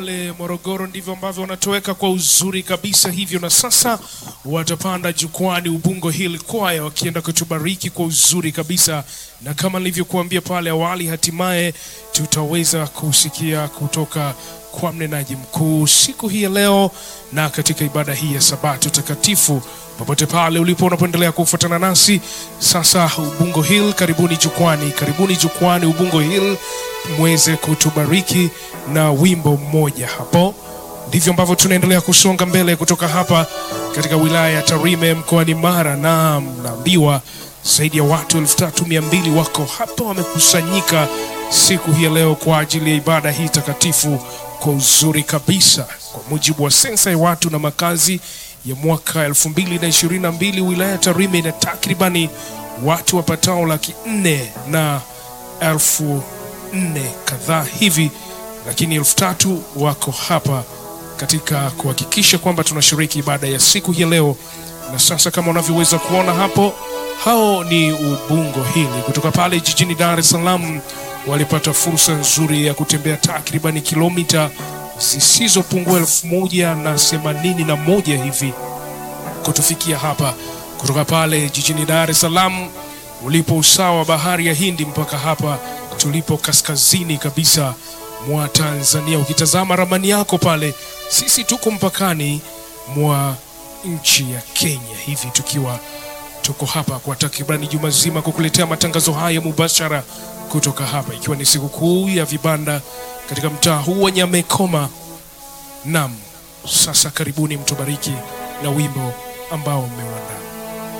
pale Morogoro ndivyo ambavyo wanatoweka kwa uzuri kabisa hivyo, na sasa watapanda jukwani Ubungo Hill Choir wakienda kutubariki kwa uzuri kabisa, na kama nilivyokuambia pale awali, hatimaye tutaweza kusikia kutoka kwa mnenaji mkuu siku hii ya leo na katika ibada hii ya Sabato takatifu. Popote pale ulipo unapoendelea kufuatana nasi sasa, Ubungo Hill, karibuni jukwani, karibuni jukwani Ubungo Hill, mweze kutubariki na wimbo mmoja hapo. Ndivyo ambavyo tunaendelea kusonga mbele kutoka hapa katika wilaya ya Tarime mkoani Mara, na mnaambiwa zaidi ya watu elfu tatu mia mbili wako hapa wamekusanyika siku hii ya leo kwa ajili ya ibada hii takatifu kwa uzuri kabisa. Kwa mujibu wa sensa ya watu na makazi ya mwaka 2022 wilaya ya Tarime ina takribani watu wapatao laki nne na elfu nne kadhaa hivi, lakini elfu tatu wako hapa katika kuhakikisha kwamba tunashiriki ibada ya siku hii ya leo. Na sasa kama unavyoweza kuona hapo, hao ni Ubungo Hili kutoka pale jijini Dar es Salaam. Walipata fursa nzuri ya kutembea takribani kilomita zisizopungua elfu moja na themanini na moja hivi kutufikia hapa kutoka pale jijini Dar es Salaam ulipo usawa wa bahari ya Hindi mpaka hapa tulipo kaskazini kabisa mwa Tanzania. Ukitazama ramani yako pale, sisi tuko mpakani mwa nchi ya Kenya hivi tukiwa tuko hapa kwa takribani juma zima kukuletea matangazo haya mubashara kutoka hapa, ikiwa ni sikukuu ya vibanda katika mtaa huu wa Nyamekoma. Nam, sasa karibuni mtubariki na wimbo ambao mmeuandaa.